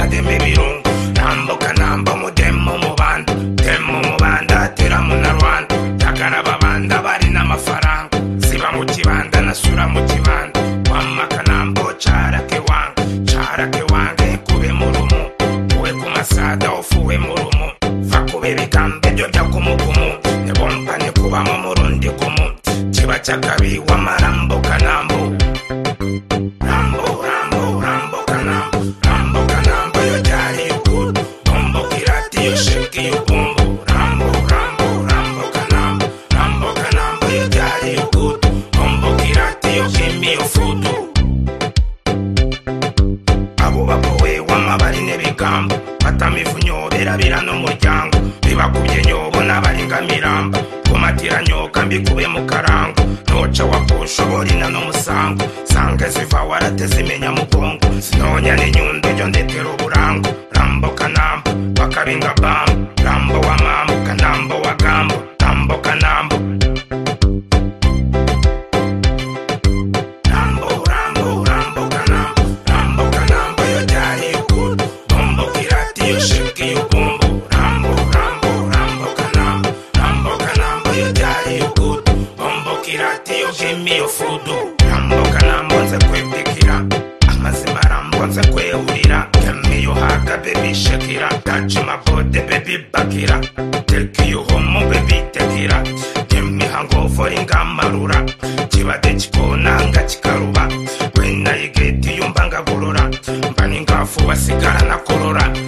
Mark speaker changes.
Speaker 1: ibirungu tambuka namba umudemu mu banda demu mu banda tera munarwanda takara babanda bari n'amafaranga ziba mu kibanda nasura mu kibanda wamaka nambo carake wange carake wange kube mu rumu uwe ku masada ufuwe mu rumu va kuba ibigambo byo jya kumugumu nibompane kubamo mu rundi gumu kiba cy'akabi w'amarambo kanambo rambo rambo rambo kanambo rambo kanambo yo cyari ukuru bombo kirati yo shiki y'ubumbu rambo rambo rambo kanambo rambo kanambo yo cyari ukuru bombo kirati yo kimbi ufutu abo bapowe w'amabari n'ibigambo batamifunyo berabira n'umuryango bibakubye nyobo n'abaringamiramba kumatira nyoka mbikube mu karango ntuca wakushobora no musango sanga ziva warateze imenya mugongo sinonya n'inyundo jyo ndetera uburango rambo kanambo bakabinga bambo rambo wa mambo kanambo wa gambo tambo kanambo Rambo, Rambo, Rambo, Canambo, Rambo, Canambo, yo jari ukuru, bombo kirati yo shiki ubumbu, Rambo, Rambo, Rambo, Canambo, Rambo, Canambo, yo jari ukuru, bombo kirati yo shimi yo fudu, Rambo, Canambo, nze kwipikira, amazima Rambo, nze kwehurira, kemi yo haka baby shakira, touch my body baby bakira, take you home baby tekira, imihango foringa marura kibade kikonanga kikaruba wenayigeti yumba ngagorora mba ningafu wasigara nakorora